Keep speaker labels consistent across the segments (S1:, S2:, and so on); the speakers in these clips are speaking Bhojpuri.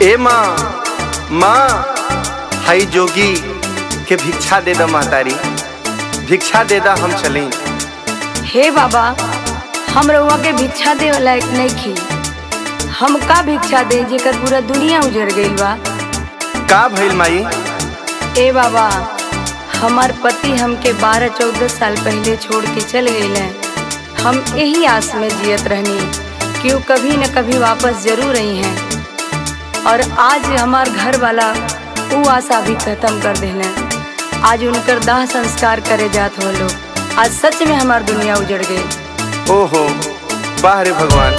S1: ए माँ माँ हई जोगी के भिक्षा दे द मातारी भिक्षा दे दा हम चली
S2: हे बाबा हम रउआ के भिक्षा दे वाला एक नहीं खी हम का भिक्षा दे जेकर पूरा दुनिया उजड़ गईल बा
S1: का भइल माई
S2: ए बाबा हमार पति हमके बारह चौदह साल पहले छोड़ के चल गए हम यही आस में जियत रहनी कि वो कभी न कभी वापस जरूर आई हैं और आज हमार घर वाला वो आशा भी खत्म कर देना आज उनकर दाह संस्कार करे जात हो लोग आज सच में हमार दुनिया उजड़ गई
S1: ओहो वाह रे भगवान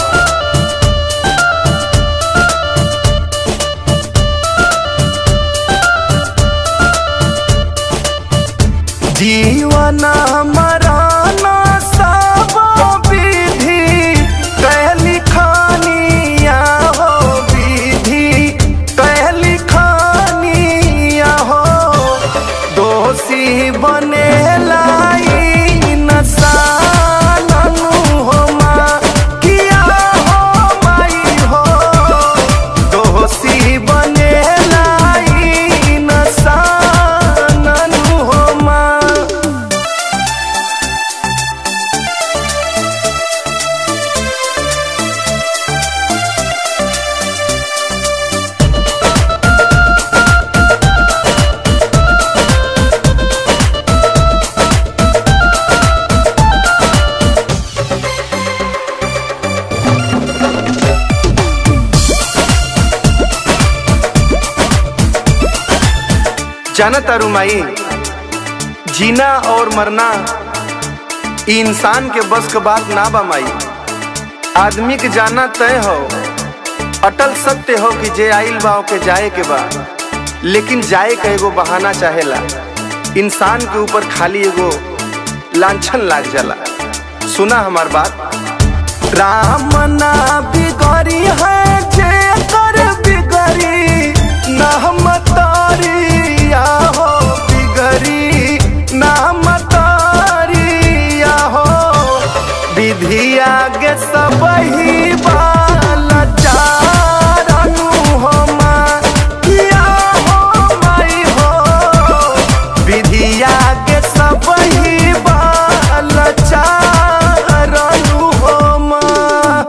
S1: जीवन मराना सब विधि कहली खानिया हो विधि कहली खानिया हो दोषी बने लाई नसाननु हो माँ किया हो माई हो दोषी बने लाई नसाननु हो माँ जाना तारू माई जीना और मरना ई इंसान के बस के बात ना बा माई आदमी के जाना तय हो अटल सत्य हो कि जे आइल बा के जाए के बा लेकिन जाए का एगो बहाना चाहेला इंसान के ऊपर खाली एगो लांछन लाग जाला सुना हमार बात राम ना बिगड़ी है जे कर बिगड़ी ना हम तारिया हो बिगड़ी ना हम तारिया हो विधि आगे सब ही बाला चारनु हो माँ किया हो माई हो विधि आगे सब ही बाला चारनु हो माँ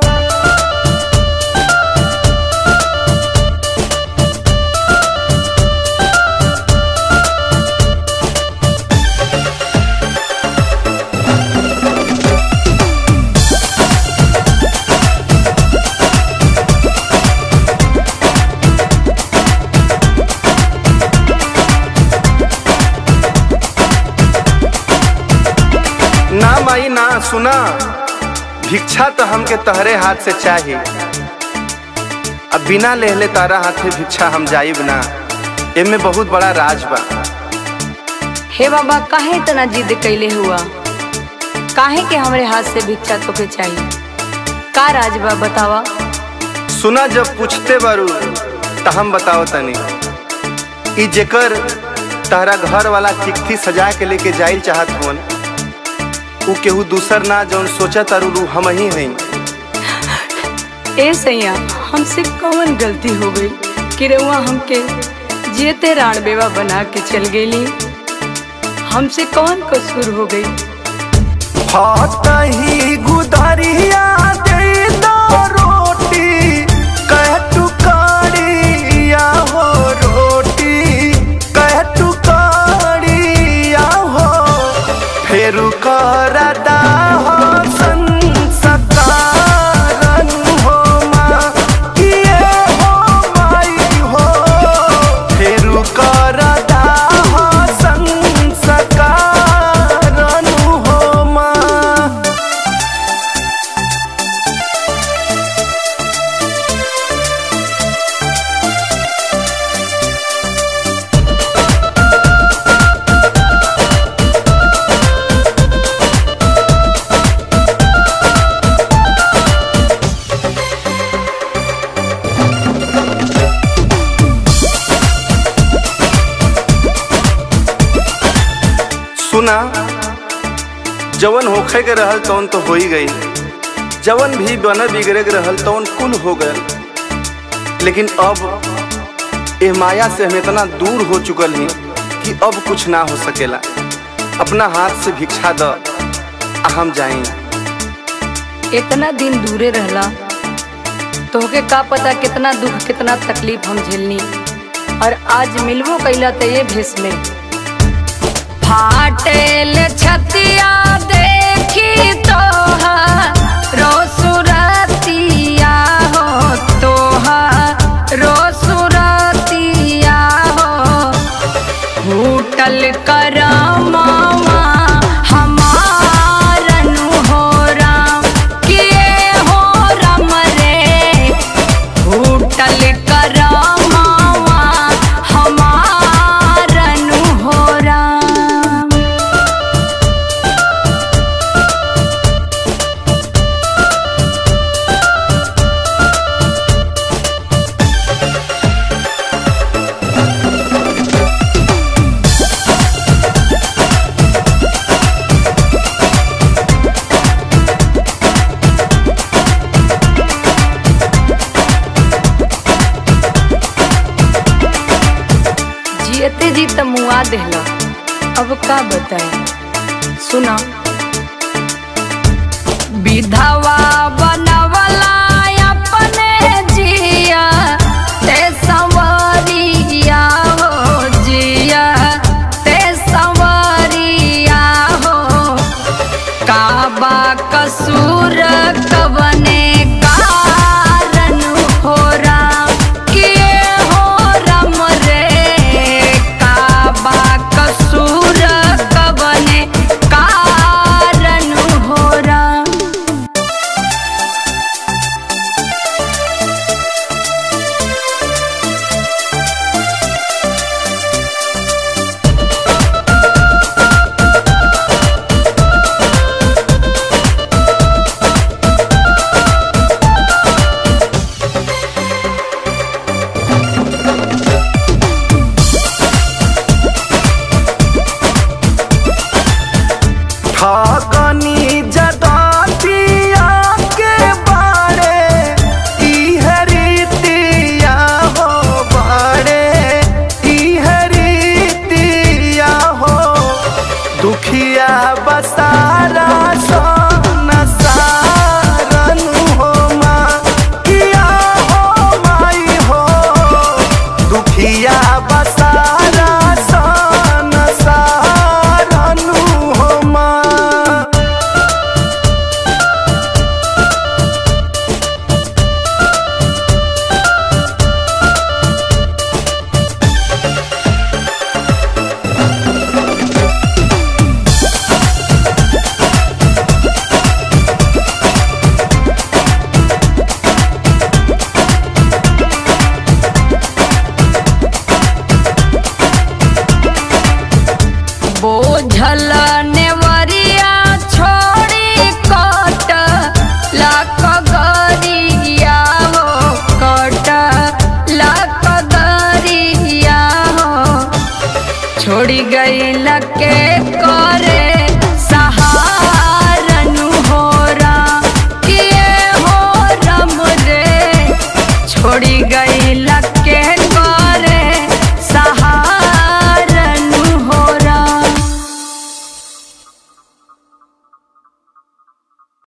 S1: ना माई ना सुना भिक्षा तो हमके तहरे हाथ से चाहिए अब बिना लेहले तारा हाथे भिक्षा हम जाइब ना एमे बहुत बड़ा राज बा
S2: हे बाबा काहे इतना जिद कैले हुआ काहे के हमरे हाथ से भिक्षा तोके चाहिए का राज बा बतावा
S1: सुना जब पूछते बारू त हम बताओ तनी ई जेकर तहरा घर वाला चिट्ठी सजा के लेके जाइल चाहत होन उ केहू दूसर ना जौन सोचा तारू रू हम ही हई
S2: ए सैया हमसे कौन गलती हो गई कि रउआ हमके जेते राण बेवा बना के चल गेली हमसे कौन कसूर हो गई
S1: ही गुदरिया दे दो रोटी कह टुकड़िया हो रोटी कह टुकड़िया हो फेर करदा हो संस्कारन हो माँ किए हो माई हो फेर करदा हो संस्कारन हो माँ सुना जवन होखे के रहल तवन तो हो ही गई जवन भी बन बिगड़े के रहल तवन कुल हो गए लेकिन अब ए माया से हम इतना दूर हो चुकल ही कि अब कुछ ना हो सकेला अपना हाथ से भिक्षा द आ हम जाई
S2: इतना दिन दूरे रहला तोहके का पता कितना दुख कितना तकलीफ हम झेलनी और आज मिलबो कैला तो ये भेस में फाटेल छतिया देखी तोहा रोसुरतिया हो तोहा रोसुरतिया हो फूटल करमावा हमारनु हो राम किए हो राम रे फूटल करमावा हमारनु हो राम जियते जी त मुआ देहला अब का बताए सुना विधवा